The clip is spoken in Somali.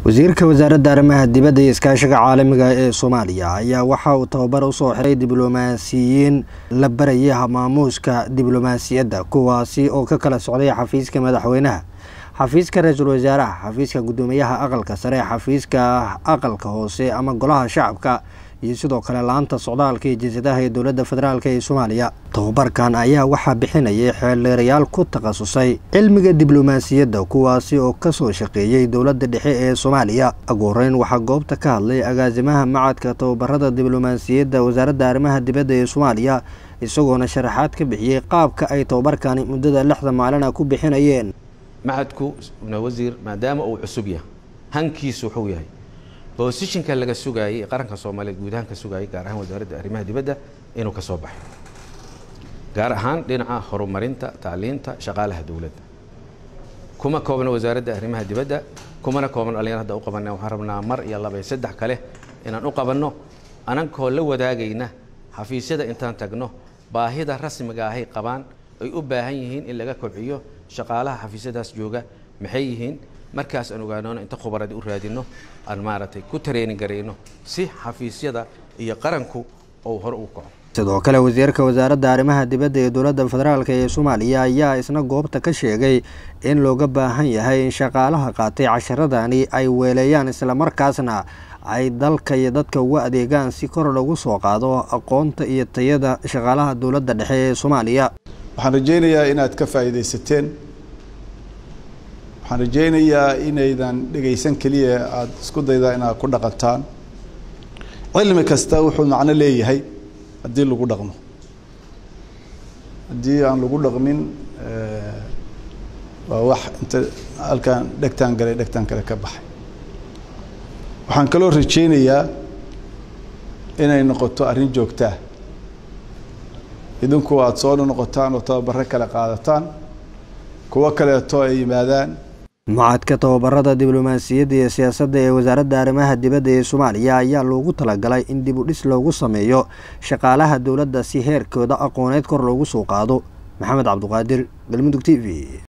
wasiirka wasaaradda arrimaha dibadda iyo iskaashiga caalamiga ee soomaaliya ayaa waxa uu tababar usoo xiray diblomaasiyiin la barayay maamuuska diblomaasiyadda kuwaasi oo ka kala socday xafiiska madaxweynaha xafiiska ra-iisul wasaaraha xafiiska guddoomiyaha aqalka sare xafiiska aqalka hoose ama golaha shacabka iyo sidoo kale laanta socdaalka iyo jinsadaha ee dowladda federaalk ee soomaaliya tababarkan ayaa waxaa bixinayay xeeldheerayaal ku takhasusay cilmiga diblomaasiyadda kuwaasi oo kasoo shaqeeyey dowladda dhexe ee soomaaliya ugu horeyn waxaa goobta ka hadlay agaasimaha macadka tababarada diblomaasiyadda wasaaradda arrimaha dibadda ee soomaaliya isagoona sharaxaad ka bixiyey qaabka ay tababarkani muddada lixda maalina ku bixinayeen macadku ibna wasiir maadaama uu cusub yahay hankiisu wuxuu yahay boosishinka laga sugaayay ee qaranka soomaaliyeed guud ahaan ka sugaayay gaar ahaan wasaaradda arrimaha dibadda inuu ka soo baxo gaar ahaan dhinaca horumarinta tacliinta shaqaalaha dowladda kuma koobna wasaaradda arrimaha dibadda kumana kooban dhallinyar hadda u qabanna waxaan rabnaa mar iyo laba iyo saddex kale inaan u qabanno anankoo la wadaagayna xafiisyada intaan tagno baahida rasmiga ahay qabaan ay u baahan yihiin in laga kobciyo shaqaalaha xafiisyadaas jooga maxay yihiin markaas aan ogaanoona inta khubaradi u raadino aan maaragtay ku tareenin garayno si xafiisyada iyo qaranku uu hore u kaco sidoo kale wasiirka wasaaradda arrimaha dibadda ee dowladda federaalk ee soomaaliya ayaa isna goobta ka sheegay in looga baahan yahay in shaqaalaha qaatay casharadani ay weeleeyaan islamarkaasna ay dalka iyo dadka uga adeegaan si kor lagu soo qaado aqoonta iyo tayada shaqaalaha dowladda dhexe ee soomaaliya waxaan rajaynayaa inaad ka faa'iidaysateen waxaan rajaynayaa inaydan dhegaysan keliya aada isku daydaa inaad ku dhaqantaan cilmi kasta wuxuu macno leeyahay haddii lagu dhaqmo haddii aan lagu dhaqmin waa wax inta halkaan dhegtaan galay dhegtaan kale ka baxay waxaan kaloo rajaynayaa inay noqoto arrin joogtaa idinku aada soo noqotaan oo tababaro kale qaadataan kuwo kaleeto ay yimaadaan macadka tababarada diblomaasiyadda iyo siyaasadda ee wasaaradda arrimaha dibadda ee soomaaliya ayaa loogu talagalay in dib u dhis loogu sameeyo shaqaalaha dowladda si heerkooda aqooneed kor loogu soo qaado maxamed cabduqaadir galmudug t v